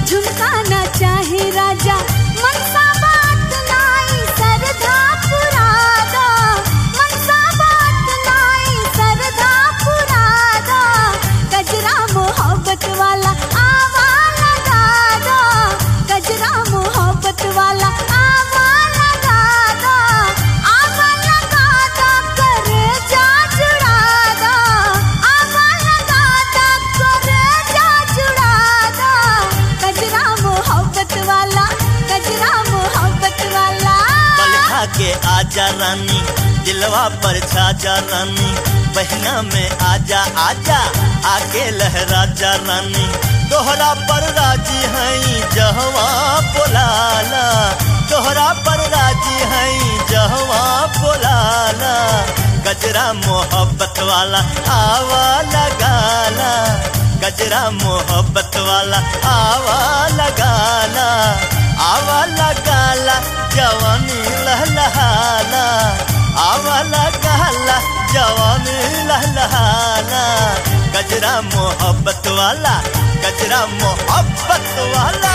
झुमका ना चाहे राजा मनसा बात नाई सरधा पुरादा मनसा बात नाई सरधा पुरादा गजरा मोहब्बत वाला आवा लगा दो गजरा मोहब्बत वाला आवा लगा दो आवा लगा दो करे जा जुड़ा दो आवा लगा दो करे जा जुड़ा दो गजरा मोहब्बत वाला गजरा मोहब्बत वाला बलखा के आजा रानी दिलवा पर छाजा रानी बहना में आजा आजा आके लहरा जा रानी दोहरा पर राजी हई जहवा बोलाला दोहरा पर राजी हई जहवा बोलाला गजरा मोहब्बत वाला आवा लगाला गजरा मोहब्बत वाला आवा लगाला आवा लगाला जवानी लहलहाना आवा लगाला जवानी लहलहाना गजरा मोहब्बत वाला गजरा मोहब्बत वाला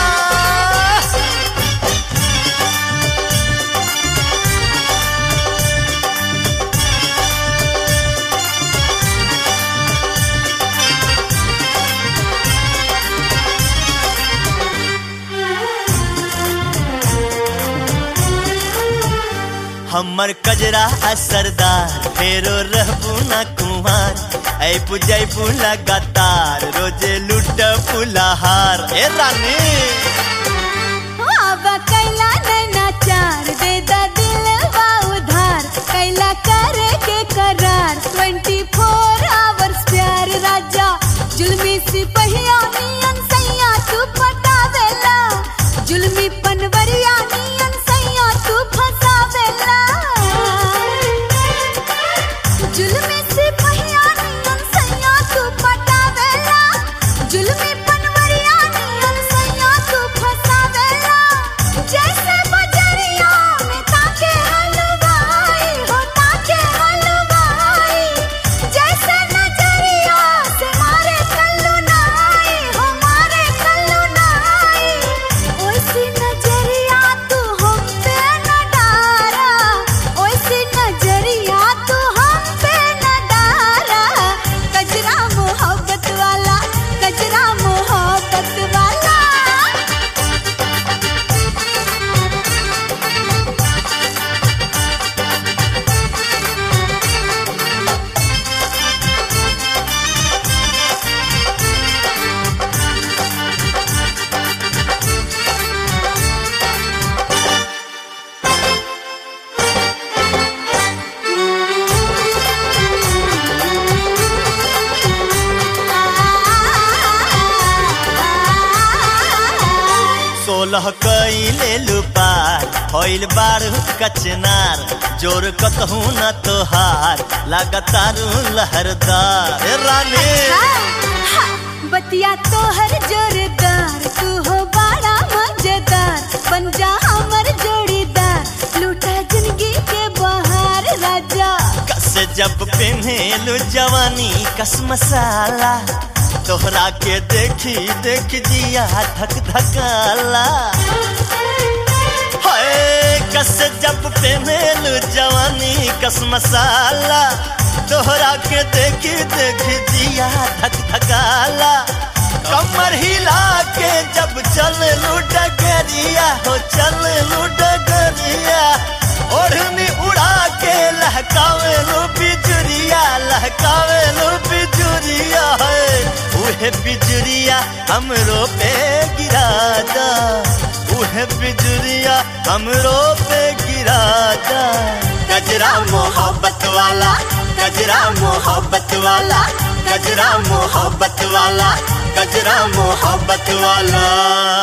हमर कजरा असरदार फेरो रहबू ना कुमार ऐ पुजैबू लगातार रोजे लुट फुलाहार ए रानी आवा कैला नैना चार दे दा दिल वा उधार कैला करे के करार 24 आवर्स प्यार राजा जुल्मी सिपहिया नियन सैया तू पटावेला जुल्मी पनवरिया नियन सैया तू फसावेला जुल्मी सिपहिया नियन सैया तू पटावेला जुल्मी पनवरिया नियन सैया तू फसावेला जैसे बजरिया में ताके हलवाई हो ताके हलवाई जैसे नजरिया से मारे कल्लू नाई हो मारे कल्लू नाई ओइसी नजरिया तू हम पे न डारा ओइसी नजरिया तू हम पे न डारा कजरा मोहब्बत वाला कजरा मोहब्बत वाला सोलह कई ले लुपार होइल बारू कचनार जोर कतहू न तोहार लगातारू लहरदार ए रानी हा, बतिया तोहर जोरदार तू हो बड़ा मजेदार बन जा हमर जोड़ीदार लूटा जिंदगी के बहार राजा कस जब पेन्हेलु जवानी कस मसाला तोहरा के देखी देख जिया धक धकाला हाय कस जब पेन्हेलु जवानी कस मसाला तोहरा के देखी देख जिया धक धकाला कमर हिला के जब चल डगरिया हो चल डगरिया ओढ़नी उड़ा के लहकावे लो बिजुरिया लहकावे लो बिजुरिया है उहे बिजुरिया हमरो पे गिरा दा उहे बिजुरिया हमरो पे गिरा दा गजरा मोहब्बत वाला गजरा मोहब्बत वाला गजरा मोहब्बत वाला गजरा मोहब्बत वाला